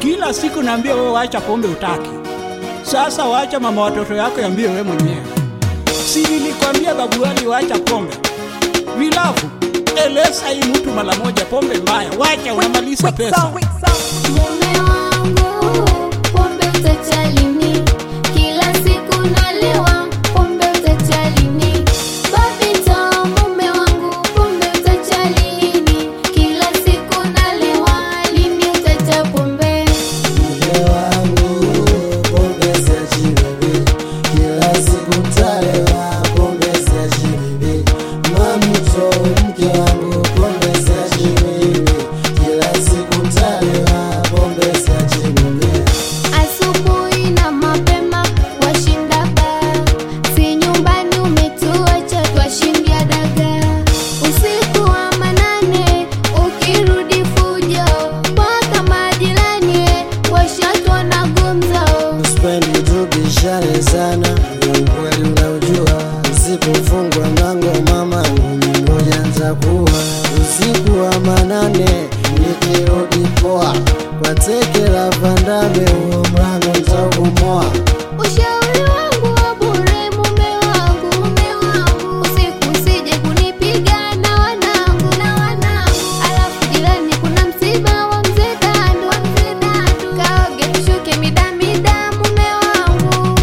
Kila siku naambia wewe wacha pombe utaki. Sasa wacha mama watoto yako yambie wewe mwenyewe. Si nilikwambia babu wali wacha pombe. Vilafu, eleza hii mtu mara moja pombe mbaya. Wacha unamaliza pesa. Mume wangu, pombe utacha lini? Kila siku nalewa, pombe utacha lini? Babito, mume wangu, pombe utacha lini? Kila siku nalewa, lini utacha pombe? Mke wangu pombe siachi bibi, kila siku talewa pombe siachi bibi. Mamito mke wangu pombe siachi bibi, kila siku talewa pombe siachi bibi. Asubuhi na mapema washinda baa, si nyumbani umetuacha twashindia dagaa. Usiku wa manane ukirudi fujo, mpaka majirani washatwa na gumzo. Sipendi tubishane sana, ukweli unaujua. Usipofungwa mlango mama, ngumi moja nitakuwa. Usiku wa manane nikirudi poa, kwa teke la vandame, huo mlango nitaubomoa. Ushauri wangu wa bure, mume wangu, mume wangu, usiku usije kunipiga na wanangu, na wanangu. Alafu jirani kuna msiba wa mzee Dandu, wa mzee Dandu, kaoge tushuke mida mida, mume wangu.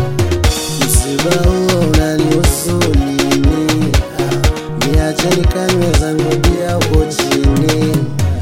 Msiba huo unanihusu nini? Ah, Niache nikanywe zangu bia huko chini,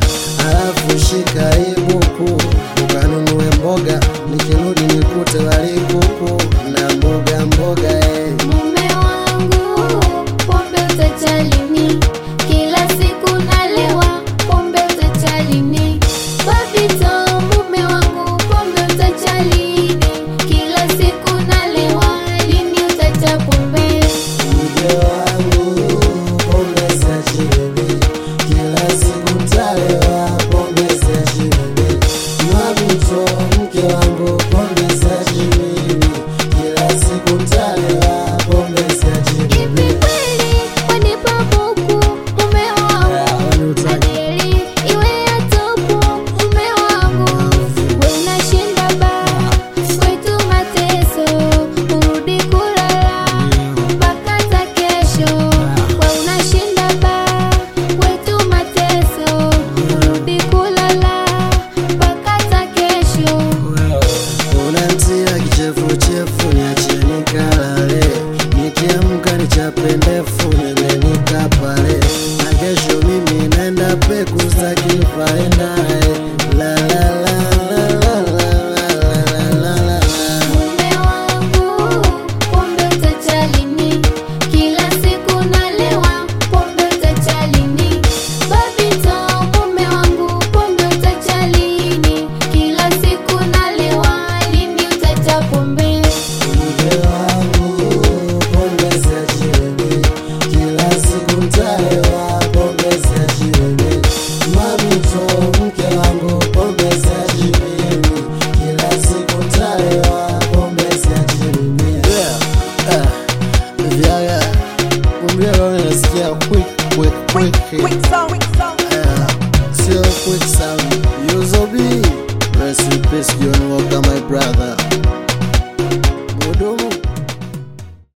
alafu shika hii buku ukanunue mboga, nikirudi nikute wali kuku na mboga mboga eh. Mume wangu, pombe utacha lini? Kila siku nalewa, pombe utacha lini? Babito, mume wangu, pombe utacha lini? Kila siku nalewa, lini utacha pombe? Mke wangu pombe siachi bibi, kila siku talewa pombe siachi bibi. Mamito mke wangu pombe siachi bibi, kila siku talewa pombe siachi Hivi bibi. kweli wanipa buku, mume wangu? Kwani utaki? Adeli iwe ya topu, mume wangu. We unashinda baa, kwetu mateso, urudi kulala mpaka za kesho. We unashinda baa, kwetu mateso, urudi kulala mpaka za kesho. Unantia kichefuchefu, niachie nikalale, nikiamka nichape ndefu, nende nikapale, na kesho mimi naenda peku staki faendae la la la la la la la la la la. Mume wangu, pombe utacha lini? Kila siku nalewa, pombe utacha lini? Babito, mume wangu, pombe utacha lini? Kila siku nalewa, lini utacha pombe? Mke wangu pombe siachi bibi, kila siku ntalewa pombe siachi bibi. Mamito mke wangu pombe siachi bibi, kila siku ntalewa pombe siachi bibi. Yeah, ah, vyaga, kumbe roho inasikia quick quick quick.